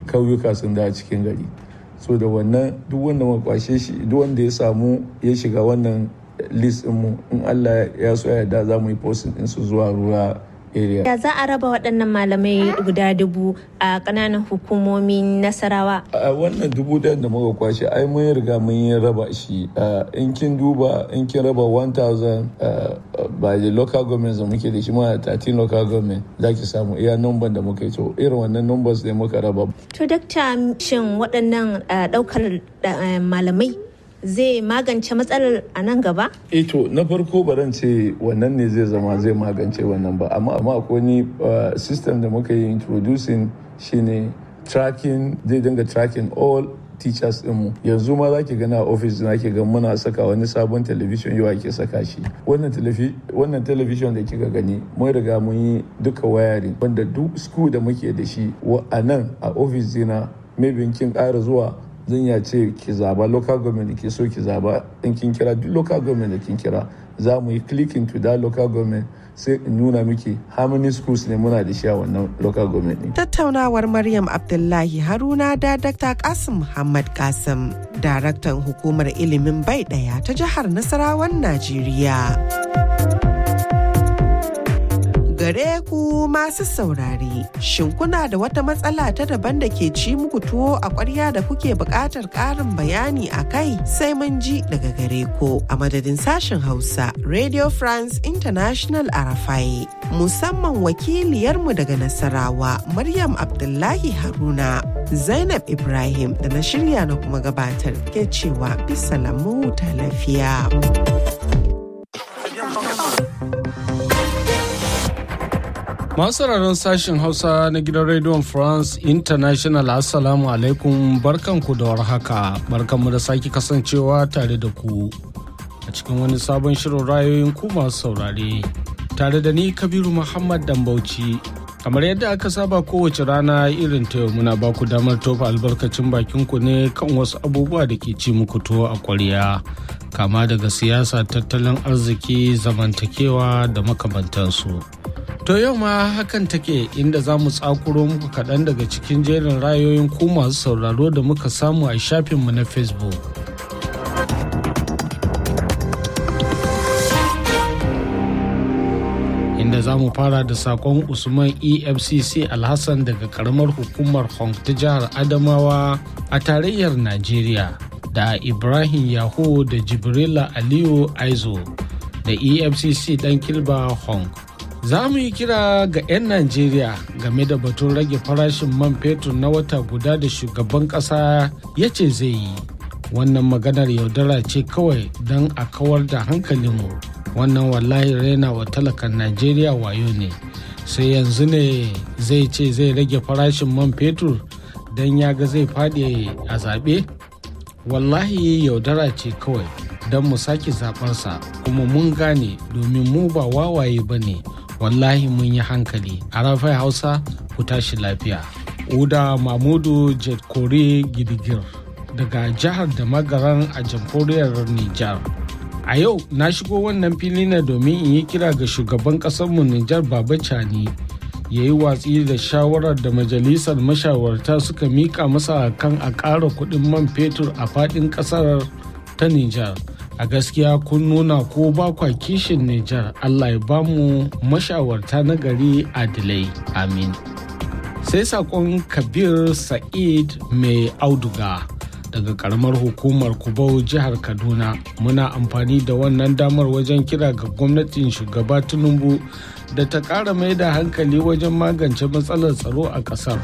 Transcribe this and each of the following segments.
kauyuka sun da cikin gari so da wannan duk wanda muka kwashe shi duk wanda ya samu ya shiga wannan list mu in Allah ya so ya da za mu yi posting din su zuwa ruwa area. Ya za a raba waɗannan malamai guda dubu a ƙananan hukumomin Nasarawa? A wannan dubu ɗayan da muka kwashe ai mun riga mun yi raba shi in kin duba in kin raba 1000 by the local government da muke da shi ma 13 local government za ki samu iya number da muka yi to irin wannan numbers ne muka raba. To dakta shin waɗannan ɗaukar malamai zai magance matsalar a nan gaba? E to na farko baran ce wannan ne zai zama zai magance wannan ba amma amma akwai ni system da muka yi introducing shine tracking zai dinga tracking all teachers dinmu yanzu ma za ki gana a office na ke ga muna saka wani sabon television yau ake saka shi wannan wannan television da kika gani mun riga mun yi duka wayaring wanda duk school da muke da shi a nan a office dina maybe kin ƙara zuwa zan ya ce ki zaba local government da ke so ki zaba in kin kira duk local government da kin kira za mu yi clicking to that local government sai in nuna miki how many schools ne muna da shi a wannan local government ne. Tattaunawar Maryam Abdullahi Haruna da Dr. Kasim Muhammad Kasim, daraktan hukumar ilimin bai ɗaya ta jihar Nasarawan Najeriya. gare ku masu saurare. Shin kuna da wata matsala ta daban da ke ci muku tuwo a ƙwarya da kuke buƙatar ƙarin bayani a kai sai mun ji daga gare ku a madadin sashen Hausa Radio France International Arafai. Musamman wakiliyarmu daga Nasarawa Maryam Abdullahi Haruna. Zainab Ibrahim da na shirya na kuma gabatar ke cewa bisa lamu ta lafiya. Masu sauraron sashen Hausa na gidan Radio France International Assalamu alaikum barkanku da warhaka barkanmu da sake kasancewa tare da ku a cikin wani sabon shirin rayoyin ku masu saurare tare da ni Kabiru Muhammad Dambauci kamar yadda aka saba kowace rana irin ta yau muna baku damar tofa albarkacin bakin ku ne kan wasu abubuwa da ke ci muku tuwo a kwarya kama daga siyasa tattalin arziki zamantakewa da makamantansu. To yau ma hakan take inda za mu tsakuro muku kaɗan daga cikin jerin rayoyin ku masu sauraro da muka samu a shafinmu na Facebook. Inda za mu fara da sakon Usman EFCC Alhassan daga karamar hukumar Hong ta jihar Adamawa a tarayyar Najeriya da Ibrahim Yaho da Jibrila Aliyu Aizo da EFCC ɗan Kilba Hong. za mu yi kira ga 'yan najeriya game da batun rage farashin man fetur na wata guda da shugaban kasa ya ce zai yi wannan maganar yaudara ce kawai don a kawar da hankalinmu wannan wallahi raina wa talakan najeriya wayo ne sai yanzu ne zai ce zai rage farashin man fetur don ya ga zai faɗi a zaɓe wallahi yaudara ce kawai don mu sake zaɓarsa kuma mun gane domin mu ba wawaye ba ne wallahi mun yi hankali a rafai hausa ku tashi lafiya uda mamudu kore gidigir daga jihar da magaran a jamhuriyar nijar a yau na shigo wannan fili na domin in yi kira ga shugaban ƙasarmu nijar baba cani ya yi watsi da shawarar da majalisar mashawarta suka mika masa kan a ƙara kuɗin man fetur a faɗin ƙasar ta nijar a gaskiya kun nuna ko ba kwa kishin Nijar Allah ya bamu mashawarta na gari adilai amin sai sakon kabir sa'id mai auduga daga karamar hukumar kubau jihar kaduna muna amfani da wannan damar wajen kira ga gwamnatin shugaba tinubu da ta ƙara mai da hankali wajen magance matsalar tsaro a ƙasar.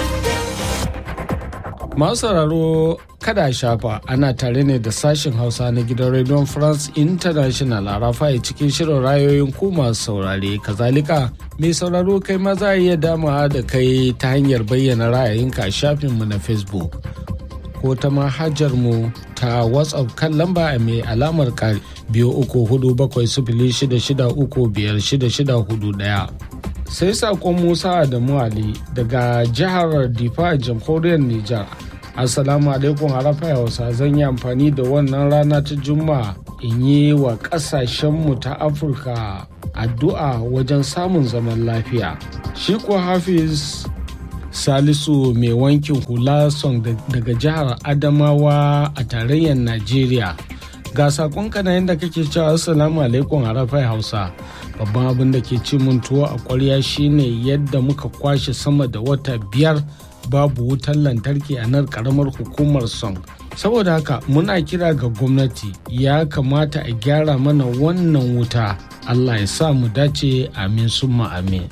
Masu sauraro kada shafa ana tare ne da sashen Hausa na gidan Radio France International a rafaye cikin shirin rayoyin ku masu saurare. Kazalika, mai sauraro kai ma za a iya damawa da kai ta hanyar bayyana ra'ayinka a shafinmu na Facebook. Ko ta manhajar mu ta WhatsApp kan lamba mai alamar kari biyu uku hudu bakwai sifili shida shida uku biyar shida shida hudu ɗaya. sai sakon musa adamu ali daga jihar difa jamhuriyar nijar assalamu alaikum harafa hausa zan yi amfani da wannan rana ta juma'a in yi wa kasashenmu ta afirka addu'a wajen samun zaman lafiya shi ko hafiz salisu mai wankin hula song daga jihar adamawa a tarayyar najeriya ga sakonka na yadda kake cewa assalamu alaikum harafai hausa babban abin da ke ci mun tuwo a kwarya shine yadda muka kwashe sama da wata biyar babu wutar lantarki a nan karamar hukumar song saboda haka muna kira ga gwamnati ya kamata a gyara mana wannan wuta allah ya sa mu dace amin summa amin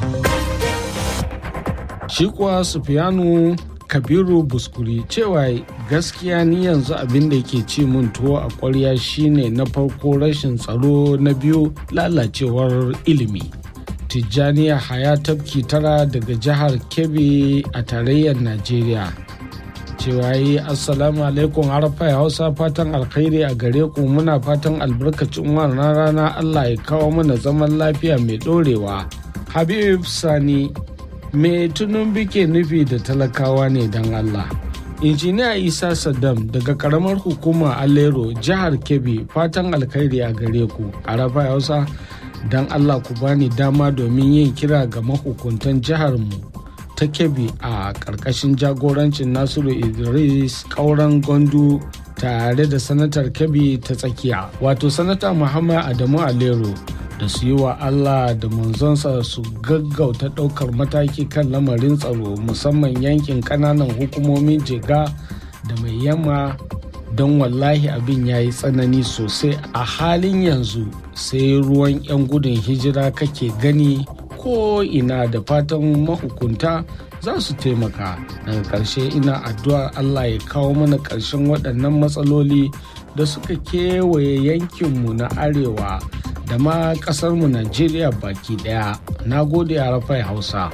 shi kuwa sufiyanu kabiru buskuri cewa gaskiya ni yanzu abin da ke ci mun tuwo a kwarya shine na farko rashin tsaro na biyu lalacewar ilimi tijjaniya haya tafki tara daga jihar kebbi a tarayyar najeriya cewa yi assalamu alaikum harfa hausa fatan alkhairi a gare ku muna fatan albarkacin wannan rana allah ya kawo mana zaman lafiya mai dorewa habib sani me tunun bike nufi da talakawa ne don allah injiniya isa saddam daga karamar hukuma alero jihar kebbi fatan alkhairi a gare ku arafa hausa don allah ku bani dama domin yin kira ga mahukuntan jiharmu ta kebbi a ƙarƙashin jagorancin nasiru idris ƙauren gondu tare da sanatar kebbi ta tsakiya wato sanata muhammad adamu alero da su yi wa allah da manzonsa su gaggauta ɗaukar mataki kan lamarin tsaro musamman yankin ƙananan hukumomin jega da mai yamma don wallahi abin ya yi tsanani sosai a halin yanzu sai ruwan 'yan gudun hijira kake gani ko ina da fatan mahukunta za su taimaka daga ƙarshe ina addu'ar allah ya kawo mana ƙarshen waɗannan matsaloli da suka kewaye yankinmu na arewa da ma ƙasarmu najeriya baki ɗaya na gode a rafai hausa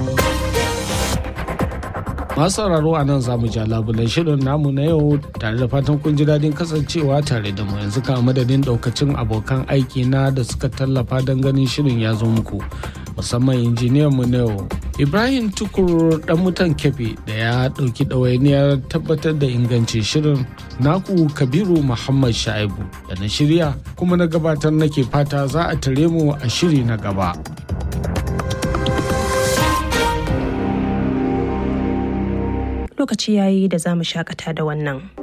masu sauraro a nan zamu ja labulan shirin namu na yau tare da fatan kun ji daɗin kasancewa tare da mu yanzu ka madadin ɗaukacin abokan aiki na da suka tallafa don ganin shirin ya zo muku musamman injiniyan mu na yau ibrahim tukur dan mutan kefe da ya ɗauki ɗawainiyar tabbatar da ingancin shirin naku kabiru muhammad sha'ibu da na shirya kuma na gabatar nake fata za a tare mu a shiri na gaba. lokaci yayi da za mu shakata da wannan.